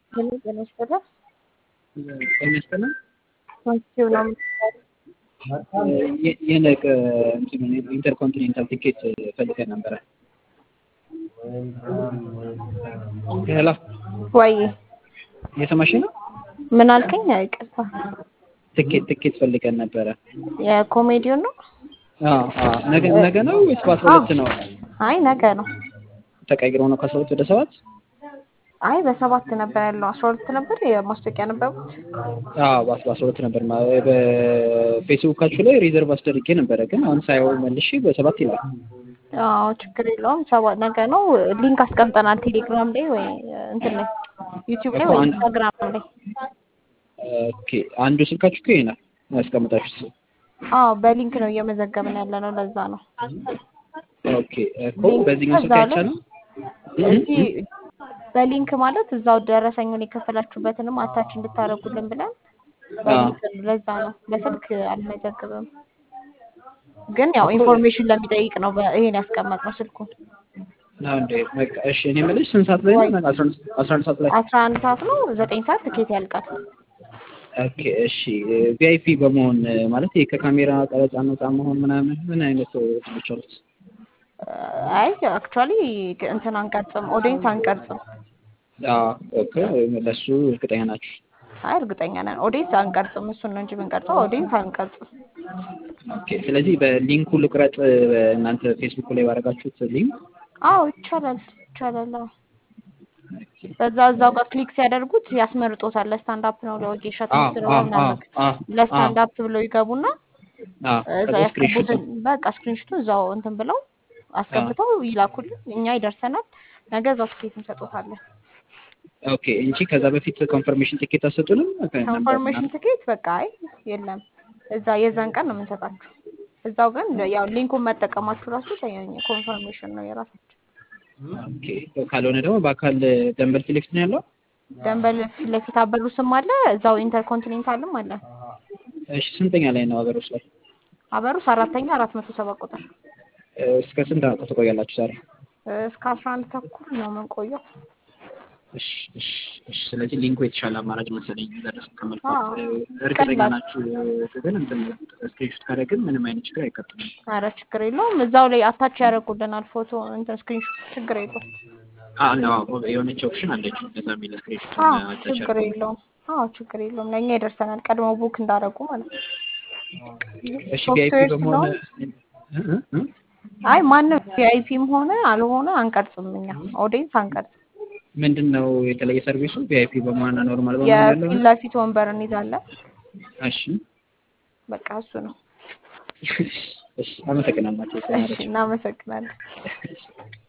ምን ጤና ይስጥልኝ። ጤና ይስጥልኝ። ኮንቲው ነው የነገ ኢንተርኮንቲኔንታል ቲኬት ፈልገን ነበረ። ሄሎ ወይ እየሰማሽ ነው? ምን አልከኝ? ይቅርታ። ትኬት ትኬት ፈልገን ነበረ። የኮሜዲውን ነው? አዎ አዎ። ነገ ነገ ነው ወይስ በአስራ ሁለት ነው? አይ ነገ ነው። ተቀይሮ ነው ከአስራ ሁለት ወደ ሰባት? አይ በሰባት ነበር ያለው። አስራ ሁለት ነበር የማስታወቂያ ነበሩት። አዎ በአስራ ሁለት ነበር። ማ- በፌስቡካችሁ ላይ ሪዘርቭ አስደርጌ ነበረ፣ ግን አሁን ሳየው መልሼ በሰባት ይላል። አዎ ችግር የለውም። ሰባት ነገ ነው። ሊንክ አስቀምጠናል ቴሌግራም ላይ ወይ እንትን ላይ ዩቲዩብ ላይ እኮ ወይ አንድ- ኢንስታግራም ላይ። ኦኬ አንዱ ስልካችሁ እኮ ይሄ ነው ያስቀምጣችሁት። አዎ በሊንክ ነው እየመዘገብን ያለ ነው። ለዛ ነው ኦኬ እኮ በዚህኛው ስልክ እዛው ላይ አይቻልም። እዚህ በሊንክ ማለት እዛው ደረሰኙን የከፈላችሁበትንም አታች እንድታደርጉልን ብለን በሊንክ ነው። ለዛ ነው በስልክ አልመዘግብም። ግን ያው ኢንፎርሜሽን ለሚጠይቅ ነው በ- ይሄን ያስቀመጥነው ስልኩን። ነው እንዴ? በቃ እሺ። እኔ የምልሽ ስንት ሰዓት ላይ ነው? አስራ አንድ አስራ አንድ ሰዓት ላይ። አስራ አንድ ሰዓት ነው። ዘጠኝ ሰዓት ትኬት ያልቃል። ኦኬ እሺ። ቪአይፒ በመሆን ማለት ይሄ ከካሜራ ቀረጻ ነፃ መሆን ምናምን ምን አይነት እንትኖች አሉት? አይ አክቹዋሊ እንትን አንቀርጽም፣ ኦዲየንስ አንቀርጽም። አዎ ኦኬ። ለሱ እርግጠኛ ናችሁ? አይ እርግጠኛ ነን ኦዲየንስ አንቀርጽም። እሱን ነው እንጂ የምንቀርጸው ኦዲየንስ አንቀርጽም። ኦኬ። ስለዚህ በሊንኩ ልቁረጥ፣ እናንተ ፌስቡክ ላይ ባደረጋችሁት ሊንክ። አዎ ይቻላል ይቻላል። አዎ በዛ እዛው ጋር ክሊክ ሲያደርጉት ያስመርጦታል። ለስታንዳፕ ነው ለወጌሻ አዎ ትምህርት ነው አዎ ምናምን አዎ አዎ ለስታንዳፕ ብለው ይገቡና አዎ። እዛ ከዛ ስክሪንሾት ያስገቡትን በቃ ስክሪንሾቱን እዛው እንትን ብለው አስገብተው ይላኩልን። እኛ ይደርሰናል። ነገ እዛው ትኬት እንሰጦታለን። ኦኬ እንጂ ከዛ በፊት ኮንፈርሜሽን ቲኬት አሰጡንም? ኮንፈርሜሽን ትኬት በቃ አይ የለም፣ እዛ የዛን ቀን ነው የምንሰጣችሁ። እዛው ግን ያው ሊንኩን መጠቀማችሁ ራሱ ኮንፈርሜሽን ነው የራሳችሁ። ኦኬ። ካልሆነ ደግሞ በአካል ደንበል ፊት ለፊት ነው ያለው? ደንበል ፊት ለፊት አበሩ ስም አለ፣ እዛው ኢንተርኮንቲኔንታልም አለ። እሺ ስንተኛ ላይ ነው ሀገሮች ላይ? አበሩስ አራተኛ አራት መቶ ሰባ ቁጥር እስከ ስንት አመት ትቆያላችሁ ዛሬ? እስከ አስራ አንድ ተኩል ነው የምንቆየው። እሺ እሺ እሺ። ስለዚህ ሊንኩ የተሻለ አማራጭ መሰለኝ ደረስ ከመልፋት አዎ፣ እርግጠኛ ቀላል። ናችሁ ግን እንትን ስክሪንሾት ካደረግን ምንም አይነት ችግር አይቀጥልም። አረ ችግር የለውም። እዛው ላይ አታች ያደርጉልናል ፎቶ እንትን ስክሪንሾት፣ ችግር የለውም። አዎ ነው የሆነች ኦፕሽን አለች እንደዛ የሚል ስክሪንሾት አዎ ችግር የለውም። አዎ ችግር የለውም። ለእኛ ይደርሰናል ቀድሞ ቡክ እንዳደረጉ ማለት ነው። እሺ ቪአይፒ ሶፍትዌር በመሆን ስለሆነ እ እ እ? አይ ማንም ቪአይፒም ሆነ አልሆነ አንቀርጽም። እኛ ኦዲየንስ አንቀርጽም። ምንድን ነው የተለየ ሰርቪሱ? ቪአይፒ በመሆን ኖርማል በመሆን ያለው የፊት ለፊት ወንበር እንይዛለን። እሺ በቃ እሱ ነው። እሺ አመሰግናለሁ። እሺ እናመሰግናለን።